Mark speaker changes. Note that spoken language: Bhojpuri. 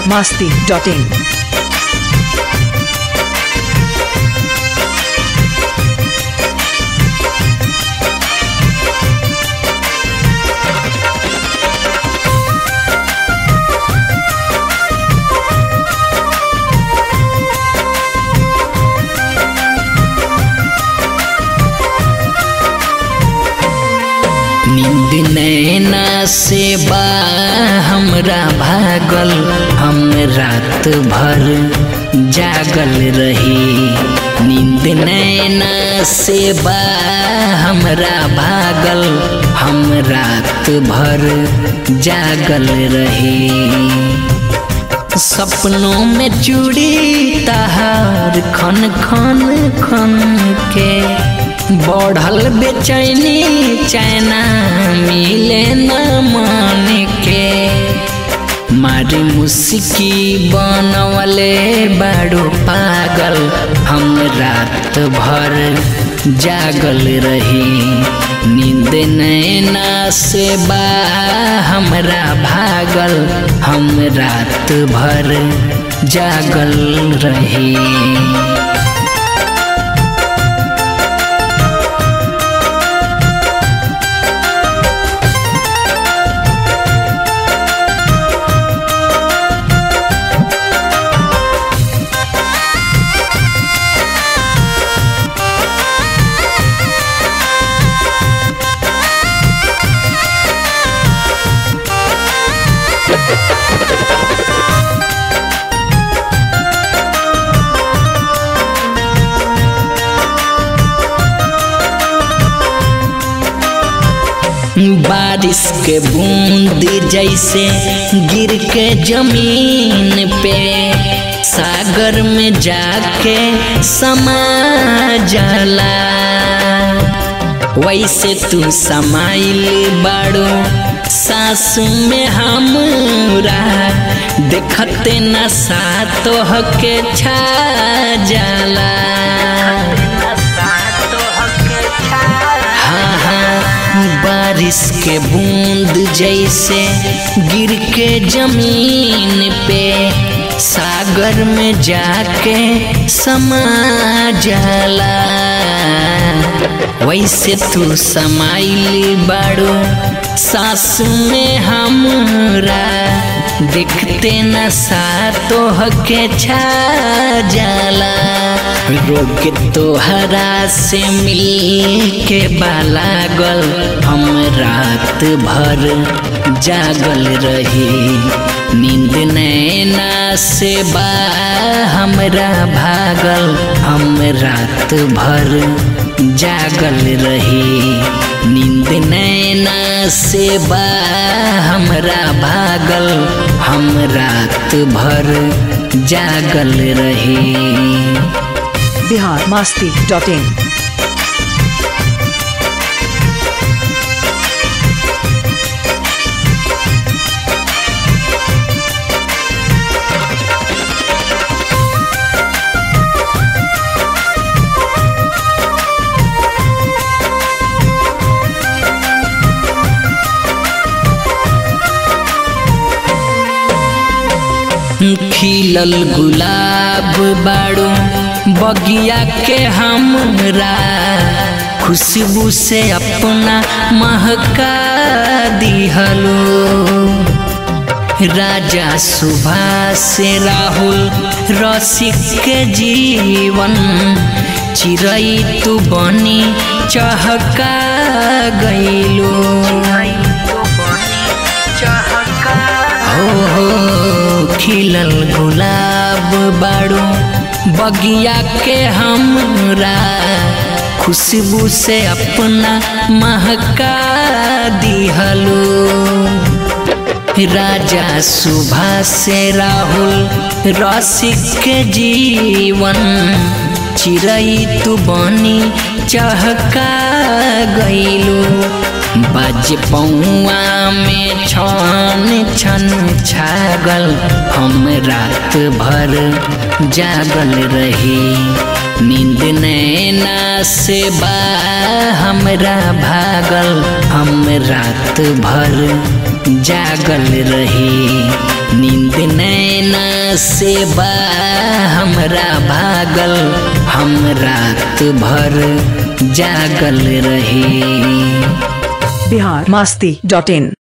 Speaker 1: biharmasti.in
Speaker 2: नींद नैना से बा हमरा भागल हम रात भर जागल रही नींद नैना से बा हमरा भागल हम रात भर जागल रही सपनों में चूड़ी तहार खन खन खन के बढ़ल बेचैनी चैना मिले न मन के मारी मुस्की बनवले बड़ो पागल हम रात भर जागल रही नींद नैना से बा हमरा भागल हम रात भर जागल रही बारिश के बूंद जैसे गिर के जमीन पे सागर में जाके समा जाला वैसे तू समाइल बाड़ो सास में हमरा देखते न सातो के छा जाला हाँ हाँ बारिश के बूंद जैसे गिर के जमीन पे सागर में जाके समा जाला वैसे तू समाइली बाड़ो सास में हमरा देखते न सातो के छा जाला रोग तोहरा से मिल के बालागल हम रात भर जागल रही नींद नैना से बा हमरा भागल हम रात भर जागल रही नींद नैना से बा हमरा भागल हम रात भर जागल रही
Speaker 1: biharmasti.in
Speaker 2: खिलल गुलाब बाड़ो बगिया के हमरा खुशबू से अपना महका दिहलो राजा सुभाष से राहुल रसिक के जीवन चिरई तू बनी चहका गईलो हो हो खिलल गुलाब बाड़ो बगिया के हमरा खुशबू से अपना महका दिहलो राजा सुभाष से राहुल रसिक के जीवन चिरई तू बनी चहका गईलो बज पौआ में छन छन छागल हम रात भर जागल रही नींद नैना से बा हमरा भागल हम रात भर जागल रही नींद नैना से बा हमरा भागल हम रात भर जागल रही
Speaker 1: बिहार मस्ती डॉट इन